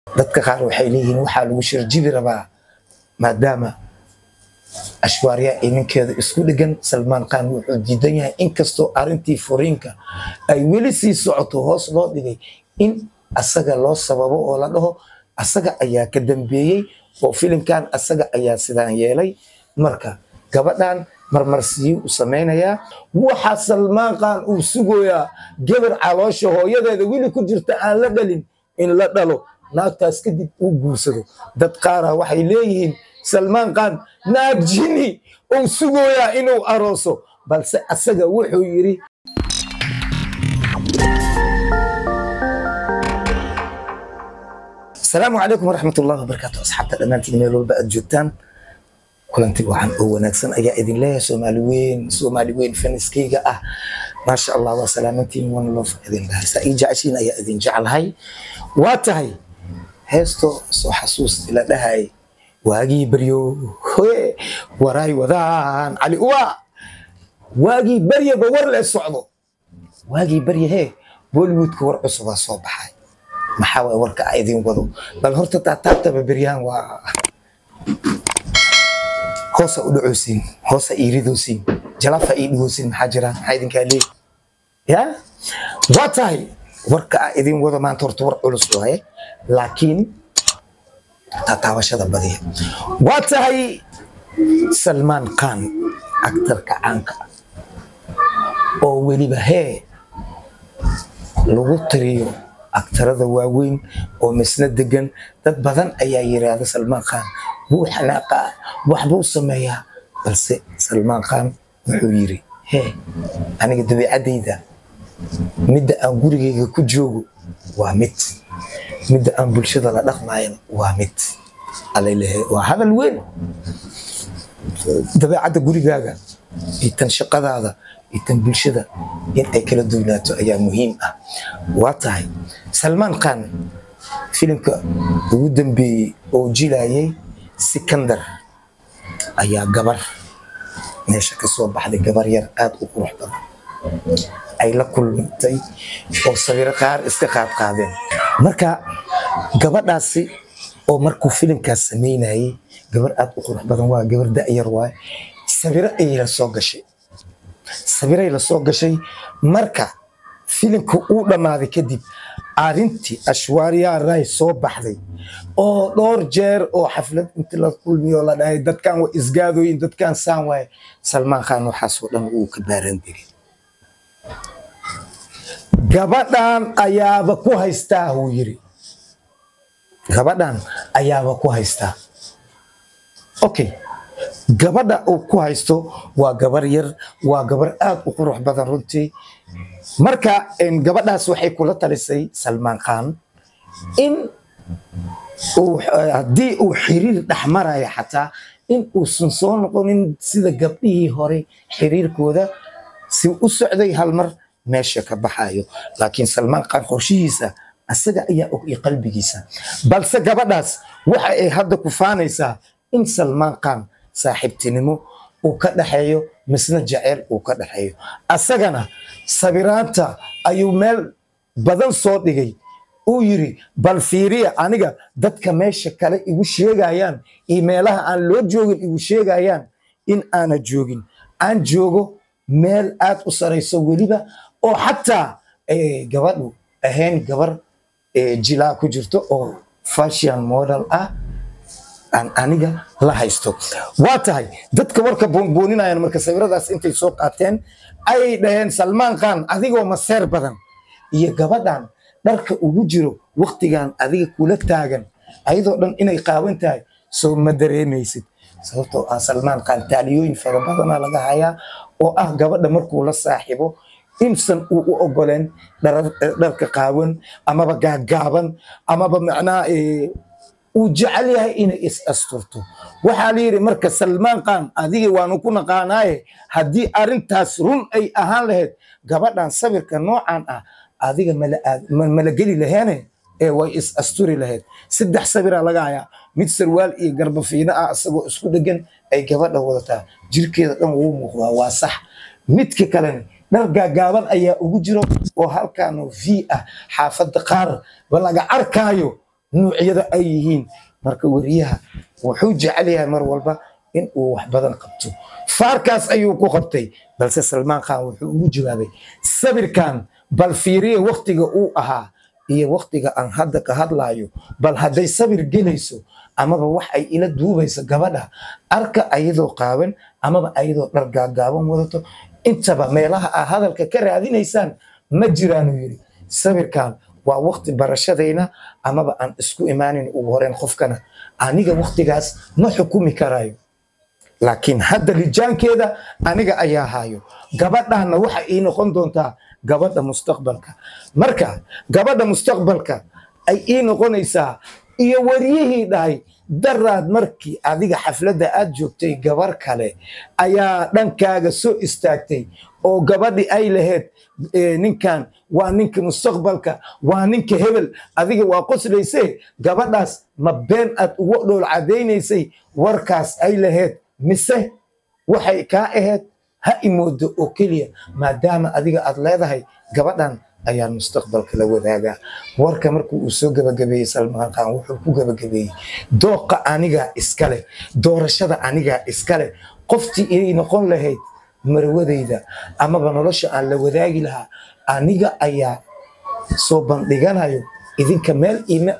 dadka qaar waxay leeyihiin waxaa lagu shirjibi rabaa maadaama ashwaarya iyo ninkeeda isku dhegan salmaan khan wuxuu diidan yahay inkastoo arintii furiinka ay weli sii socoto hoos loo dhigay in asaga loo sababo oo la dhaho asaga ayaa ka dambeeyey oo filimkan asaga ayaa sidaan yeelay marka gabadhan marmarsiyo u samaynayaa waxaa salmaan khan uu sugoyaa gabar caloosha hooyadeeda weli ku jirta aan la dhalin in la dhalo naagtaas kadib uu guursado dad qaara waxay leeyihiin salmaan khan naag jini uu sugoyaa inuu arooso balse asaga wuxuu yidhi asalaamu calaykum waraxmat ullahi wabarakaatu asxaabta dhammaantiin meel walba aad joogtaan kulanti wacan oo wanaagsan ayaa idin leeyahay soomaali weyn soomaali weyn faniskayga ah maasha allah waa salaamantiin one love idin dhahay saa ii jeceshiin ayaa idin jeclahay waa tahay heesto soo xasuus ila dhahay waagii baryo hoe waraay wadaan cali uwa waagii baryaba war le socdo waagii barya hee bollywoodka war cusubaa soo baxay maxaa waay warka a idin wado bal horta taataabtaba beryahan waa hoosa u dhacoosin hoosa iiridoosin jalaafa ii dhigoosin maxaa jira maxaa idinkaa leey ya waa tahay warka a idin wado maanta horta war culus waaye laakiin taataabashada badiya waa tahay salmaan khan aktarka caanka ah oo weliba hee lagu tiriyo aktarada waaweyn oo misna degan dad badan ayaa yiraahda salmaan khan wuu xanaaqaa waxbuu sameeyaa balse salmaan khan wuxuu yiri hee aniga dabiicaddayda midda aan gurigayga ku joogo waa mid midda aan bulshada la dhaqmaayana waa mid alalehe waa hadal weyn dabeecadda gurigaaga iyo tan shaqadaada iyo tan bulshada in ay kala duwnaato ayaa muhiim ah waa tahay salmaan khan filimka ugu dambeeyey oo jilayay sikandar ayaa gabar meesha ka soo baxday gabar yar aada u qurux badan ay la kulmantay oo sawiro qaar iska qaad qaadeen marka gabadhaasi oo markuu filimkaas samaynayay gabar aada u qurux badan waa gabar da'yar waaye sawiro ayay la soo gashay sawiray la soo gashay marka filimka uu dhammaaday kadib arintii ashwaariya ray soo baxday oo dhowr jeer oo xaflad inti la kulmiyo la dhahay dadkan waa isgaadooyin dadkan saan waaye salmaan khan waxaasoo dhan uu ka baaran degay gabadhan ayaaba ku haystaa uu yiri gabadhan ayaaba ku haystaa okay gabadha uu ku haysto waa gabar yar waa gabar aada u qurux badan runtii marka gabadhaas waxay kula talisay salmaan khan in haddii uu xiriir dhex maraya xataa in uusan soo noqonin sida gabdhihii hore xiriirkooda si u socday hal mar meesha ka baxayo laakiin salmaan khan qorshihiisa asaga ayaa og iyo qalbigiisa balse gabadhaas waxa ay hadda ku faanaysaa in salmaan khan saaxiibtinimo uu ka dhaxeeyo misna jaceyl uu ka dhaxeeyo asagana sabiraanta ayuu meel badan soo dhigay uu yiri bal fiiriya aniga dadka meesha kale igu sheegayaan iyo meelaha aan loo joogin igu sheegayaan in aana joogin aan joogo meel aad u sarayso weliba oo xataa gabadhu ahayn gabar jilaa ku jirto oo fashion model ah aan aniga la haysto waa tahay dadka warka buunbuuninayaan marka sawiradaas intay soo qaateen ayay dhaheen salmaan khan adigoo maseer badan iyo gabadhan dharka ugu jiro waktigan adiga kula taagan ayadoo dhan inay qaawan tahay soo ma dareemaysid sababtoo ah salmaan khan taaliyooyin fara badana laga hayaa oo ah gabadha markuu la saaxibo insan uu u ogoleen dharka qaawan amaba gaagaaban amaba macnaha uu jecel yahay inay is asturto waxaa la yidhi marka salmaan khan adiga waanu ku naqaanaaye haddii arintaas run ay ahaan lahayd gabadhan sawirka noocan ah adiga mala geli laheene ee way is asturi lahayd saddex sawiraa laga hayaa mid sarwaal iyo garbafiino ah isagoo isku dhegan ay gabadha wadataa jirkeeda dhan wuu muuqdaa waa sax midka kalena dhar gaagaaban ayaa ugu jiro oo halkaanoo v ah xaafadda qaar ba laga arkaayo nuucyada ay yihiin marka weriyaha wuxuu jecel yahay mar walba in uu wax badan qabto faarkaas ayuu ku qabtay balse salmaan khan wuxuu ugu jawaabay sabirkan bal fiiriye waktiga uu ahaa iyo waktiga aan hadda ka hadlaayo bal hadday sabir gelayso amaba wax ay ila duubayso gabadha arka ayadoo qaawan amaba ayadoo dhar gaagaaban wadato intaba meelaha aa hadalka ka raadinaysaan ma jiraanuu yidhi sabirkan waa wakti barashadayna amaba aan isku imaanin ugu horeyn qofkana aniga waktigaas ma xukumi karayo laakiin hadda rijaankeeda aniga ayaa hayo gabadhana waxa ii noqon doontaa gabadha mustaqbalka marka gabadha mustaqbalka ay ii noqonaysaa iyo wariyihii dhahay daraad markii adiga xafladda aad joogtay gabar kale ayaa dhankaaga soo istaagtay oo gabadhi ay lahayd ninkan waa ninka mustaqbalka waa ninka hebel adiga waa qoslayse gabadhaas ma been aad uga dhool cadaynaysay warkaas ay lahayd mise waxay kaa ahayd ha imoodo oo keliya maadaama adiga aad leedahay gabadhan ayaan mustaqbalka la wadaagaa warka markuu uu soo gabagabeeyey salmaan khan wuxuu ku gabagabeeyey dooqa anigaa iskale doorashada anigaa iskale qoftii inay noqon lahayd marwadayda amaba nolosha aan la wadaagi lahaa aniga ayaa soo bandhiganayo idinka meel ima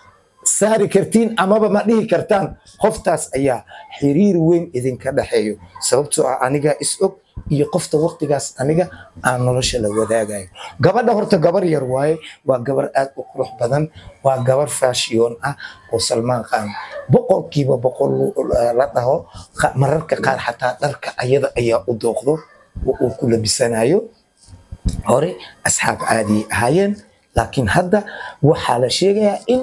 saari kartiin amaba ma dhihi kartaan qoftaas ayaa xiriir weyn idinka dhexeeyo sababtoo ah anigaa is og iyo qofta waktigaas aniga aan nolosha la wadaagayo gabadha horta gabar yar waaye waa gabar aad u qurux badan waa gabar faashiyoon ah oo salmaan khan boqolkiiba boqol la dhaho mararka qaar xataa dharka ayada ayaa u dooqdo oo uu ku labisanayo hore asxaab caadiyay ahaayeen laakiin hadda waxaa la sheegayaa in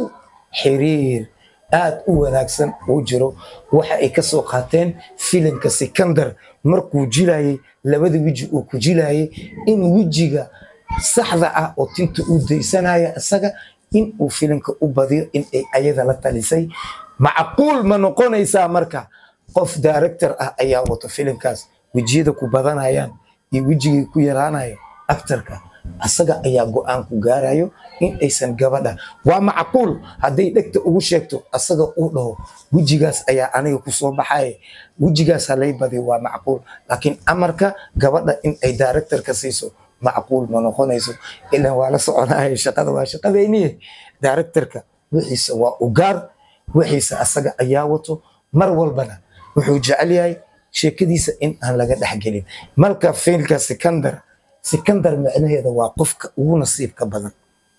xiriir aad u wanaagsan uu jiro waxa ay ka soo qaateen filimka sikandar markuu jilayay labada weji uu ku jilayay in wejiga saxda ah oo tinta uu daysanaya isaga in uu filimka u badiyo in ay ayada la talisay macquul ma noqonaysaa marka qof director ah ayaa wato filimkaas wejiyada ku badanayaan iyo wejigay ku yaraanayo actarka asaga ayaa go-aan ku gaarayo in aysan gabadha waa macquul hadday dhegta ugu sheegto asaga uu dhaho wejigaas ayaa aniga kusoo baxaye wejigaas halay badiyo waa macquul laakiin amarka gabadha in ay directorka siiso macquul ma noqonayso ilan waa la soconaya shaqada waa shaqadayniye directorka wixiisa waa ugaar wixiisa asaga ayaa wato mar walbana wuxuu jecel yahay sheekadiisa in aan laga dhexgelin marka fiilka sikandar sikandar micnaheeda waa qofka ugu nasiibka badan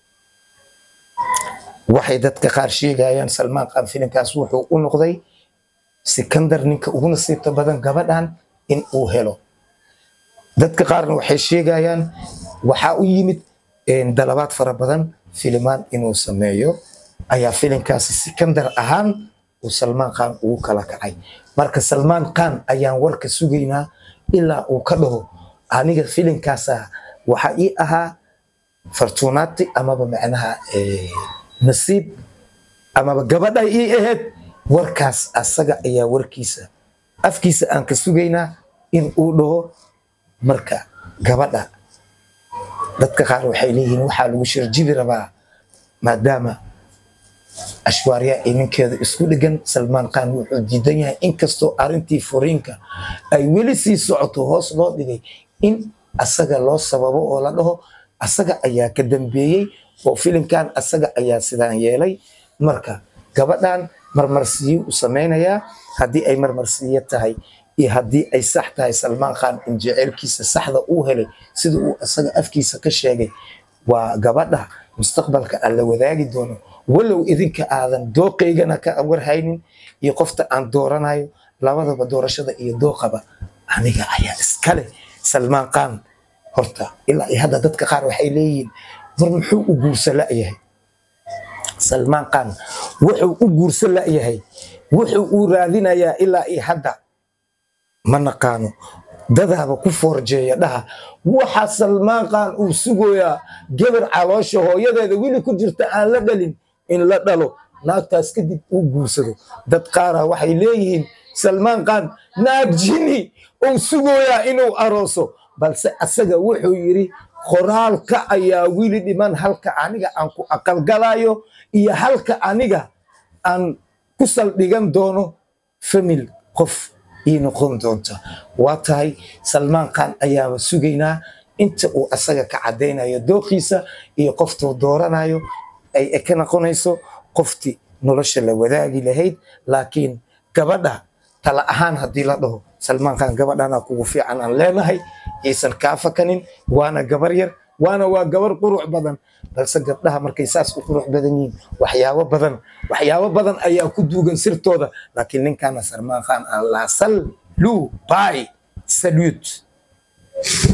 waxay dadka qaar sheegayaan salmaan khan filimkaas wuxuu u noqday sikandar ninka ugu nasiibka badan gabadhan in uu helo dadka qaarna waxay sheegayaan waxaa u yimid dalabaad fara badan filimaan inuu sameeyo ayaa filimkaasi sikandar ahaan uu salmaan khan ugu kala kacay marka salmaan khan ayaan warka sugaynaa ilaa uu ka dhaho aniga filimkaasa waxaa ii ahaa fartuunaati amaba macnaha nasiib amaba gabadha ii ahayd warkaas asaga ayaa warkiisa afkiisa aan ka sugaynaa in uu dhaho marka gabadha dadka qaar waxay leeyihiin waxaa lagu shirjibi rabaa maadaama ashwaarya iyo ninkeeda isku dhegan salmaan khan wuxuu diidan yahay inkastoo arintii furiinka ay weli sii socoto hoos loo dhigay in asaga loo sababo oo la dhaho asaga ayaa ka dambeeyey oo filimkan asaga ayaa sidaan yeelay marka gabadhan marmarsiyo u samaynayaa haddii ay marmarsiyo tahay iyo haddii ay sax tahay salmaan khan in jeceelkiisa saxda uu helay sida uu asaga afkiisa ka sheegay waa gabadha mustaqbalka aan la wadaagi doono walow idinka aadan dooqaygana ka warhaynin iyo qofta aan dooranayo labadaba doorashada iyo dooqaba aniga ayaa iskale salmaan khan horta ilaa iyo hadda dadka qaar waxay leeyihiin war muxuu u guursa la'yahay salmaan khan wuxuu u guursa la'yahay wuxuu uu raadinayaa ilaa iyo hadda ma naqaano dadaaba ku foorjeeya dhaha waxa salmaan khan uu sugoyaa gabar caloosha hooyadeeda weli ku jirta aan la dhalin in la dhalo naagtaas kadib uu guursado dad qaara waxay leeyihiin salmaan khan naag jini uu sugoyaa inuu arooso balse asaga wuxuu yidhi qoraalka ayaa wili dhiman halka aniga aan ku aqalgalayo iyo halka aniga aan ku saldhigan doono famil qof ii noqon doonta waa tahay salmaan khan ayaaba sugaynaa inta uu asaga ka caddaynayo dooqiisa iyo qoftuu dooranayo ay ka noqonayso qoftii nolosha la wadaagi lahayd laakiin gabadha tala ahaan haddii la dhaho salmaan khan gabadhana kugu fiican aan leenahay yaysan kaa fakanin waana gabar yar waana waa gabar qurux badan balse gabdhaha markay saas u qurux badan yihiin waxyaabo badan waxyaabo badan ayaa ku duugan sirtooda laakiin ninkana salmaan khan allah sal lu bay salute